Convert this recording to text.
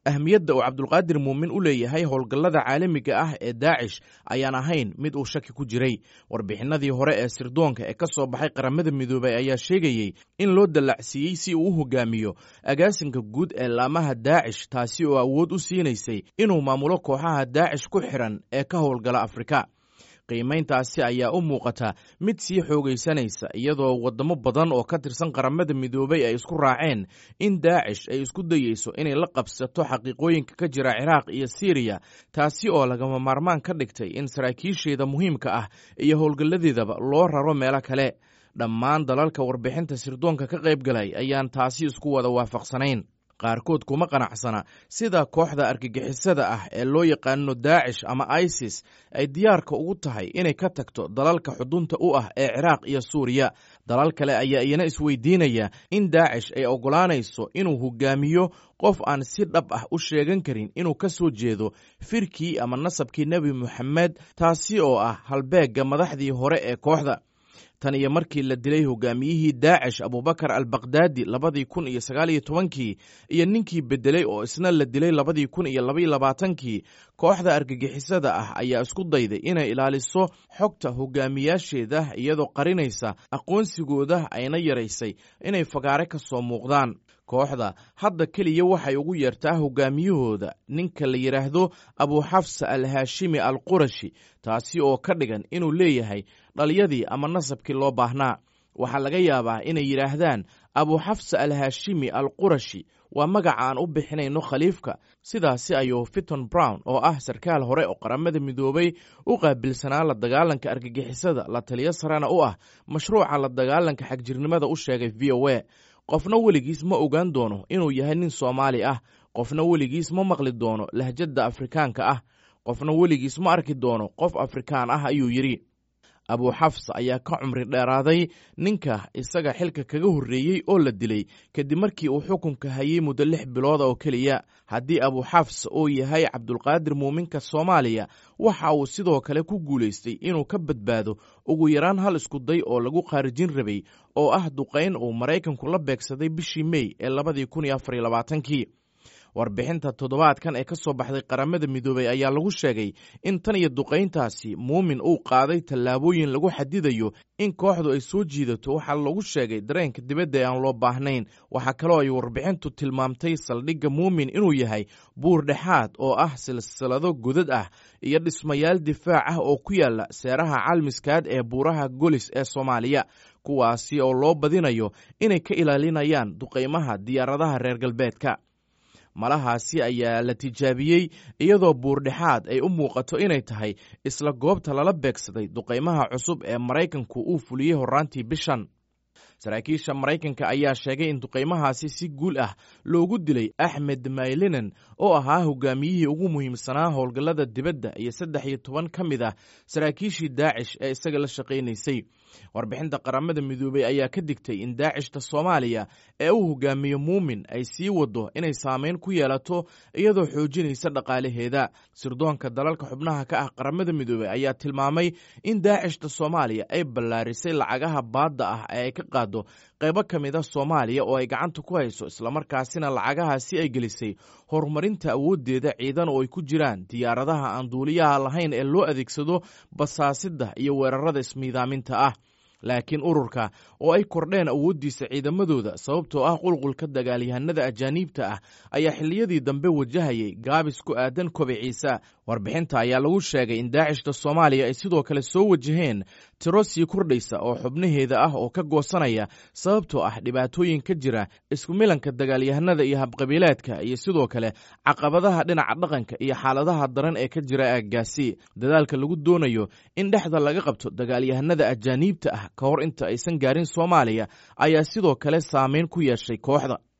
ahmiyadda uu cabdulqaadir muumin u leeyahay howlgallada caalamiga ah ee daacish ayaan ahayn mid uu shaki ku jiray warbixinadii hore ee sirdoonka ee ka soo baxay qaramada midoobay ayaa sheegayey in loo dallacsiiyey si uu u hogaamiyo agaasinka guud ee laamaha daacish taasi oo awood u siinaysay inuu maamulo kooxaha daacish ku xidhan ee ka howlgala afrika qiimayntaasi ayaa u muuqata mid sii xoogaysanaysa iyadoo waddamo badan oo ka tirsan qaramada midoobay ay isku raaceen in daacish ay isku dayeyso inay la qabsato xaqiiqooyinka ka jira ciraaq iyo siiriya taasi oo lagama maarmaan ka dhigtay in saraakiisheeda muhiimka ah iyo howlgalladeedaba loo raro meelo kale dhammaan dalalka warbixinta sirdoonka ka qayb galay ayaan taasi isku wada waafaqsanayn qaarkood kuma qanacsana sida kooxda argagixisada ah ee loo yaqaano daacish ama isis ay diyaarka ugu tahay inay ka tagto dalalka xudunta u ah ee ciraaq iyo suuriya dalal kale ayaa iyana isweydiinaya in daacish ay oggolaanayso inuu hogaamiyo qof aan si dhab ah u sheegan karin inuu ka soo jeedo firkii ama nasabkii nebi moxamed taasi oo ah halbeegga madaxdii hore ee kooxda tan iyo markii la dilay hogaamiyihii daacish abubakar albakdaadi labadii kun iyo sagaaliyo tobankii iyo ninkii bedelay oo isna la dilay labadii kun iyo labaiyo labaatankii kooxda argagixisada ah ayaa isku dayday inay ilaaliso xogta hogaamiyaasheeda iyadoo qarinaysa aqoonsigooda ayna yaraysay inay fagaare ka soo muuqdaan kooxda hadda keliya waxay ugu yeertaa hogaamiyahooda ninka la yidhaahdo abuxafsa al haashimi al qurashi taasi oo ka dhigan inuu leeyahay dhalyadii ama nasabkii loo baahnaa waxaa laga yaabaa inay yidhaahdaan abuxafsa al haashimi al qurashi waa magaca aan u bixinayno khaliifka sidaasi ayuu fiton brown oo ah sarkaal hore oo qaramada midoobay u qaabilsanaa la dagaalanka argagixisada la taliyo sarena u ah mashruuca la dagaalanka xagjirnimada u sheegay v o a qofna weligiis ma ogaan doono inuu yahay nin soomaali ah qofna weligiis ma maqli doono lahjadda afrikaanka ah qofna weligiis ma arki doono qof afrikaan ah ayuu yidhi abuxafsa ayaa ka cumri dheeraaday ninka isaga xilka kaga horreeyey oo la dilay kadib markii uu xukunka hayey muddo lix bilooda oo keliya haddii abuxafs uu yahay cabdulqaadir muuminka soomaaliya waxa uu sidoo kale ku guulaystay inuu ka badbaado ugu yaraan hal iskuday oo lagu khaarijin rabay oo ah duqayn uu maraykanku la beegsaday bishii mey ee labadii kun iyo afar iyo labaatankii warbixinta toddobaadkan ee ka soo baxday qaramada midoobey ayaa lagu sheegay in tan iyo duqayntaasi muumin uu qaaday tallaabooyin lagu xadidayo in kooxdu ay soo jiidato waxaa lagu sheegay dareenka dibadda ee aan loo baahnayn waxaa kaloo ay warbixintu tilmaamtay saldhigga muumin inuu yahay buur dhexaad oo ah silsilado godad ah iyo dhismayaal difaac ah oo ku yaala seeraha calmiskaad ee buuraha golis ee soomaaliya kuwaasi oo loo badinayo inay ka ilaalinayaan duqaymaha diyaaradaha reer galbeedka malahaasi ayaa la tijaabiyey iyadoo buurdhexaad ay u muuqato inay tahay isla goobta lala beegsaday duqaymaha cusub ee maraykanku uu fuliyey horraantii bishan saraakiisha maraykanka ayaa sheegay in duqaymahaasi si guul ah loogu dilay axmed maylinen oo ahaa hogaamiyihii ugu muhiimsanaa howlgallada dibadda iyo saddex iyo toban ka mid ah saraakiishii daacish ee isaga la shaqaynaysay warbixinta qaramada midoobey ayaa ka digtay in daacishta soomaaliya ee uu hogaamiyo muumin ay sii wado inay saameyn ku yeelato iyadoo xoojinaysa dhaqaalaheeda sirdoonka dalalka xubnaha ka ah qaramada midoobey ayaa tilmaamay in daacishta soomaaliya ay ballaarisay lacagaha baadda ah ee ay ka qaado qaybo ka mid a soomaaliya oo ay gacanta ku hayso islamarkaasina lacagahaasi ay gelisay horumarinta awooddeeda ciidan oo ay ku jiraan diyaaradaha aan duuliyaha lahayn ee loo adeegsado basaasidda iyo weerarada ismiidaaminta ah laakiin ururka oo ay kordheen awooddiisa ciidamadooda sababtoo ah qulqulka dagaalyahanada ajaaniibta ah ayaa xilliyadii dambe wajahayay gaabis ku aadan kobiciisa warbixinta ayaa lagu sheegay in daacishta soomaaliya ay sidoo kale soo wajaheen tiro sii kordhaysa oo xubnaheeda ah oo ka goosanaya sababtoo ah dhibaatooyin ka jira isku milanka dagaalyahanada iyo habqabiileedka iyo sidoo kale caqabadaha dhinaca dhaqanka iyo xaaladaha daran ee ka jira aaggaasi dadaalka lagu doonayo in dhexda laga qabto dagaalyahanada ajaaniibta ah ka hor inta aysan gaarin soomaaliya ayaa sidoo kale saameyn ku yeeshay kooxda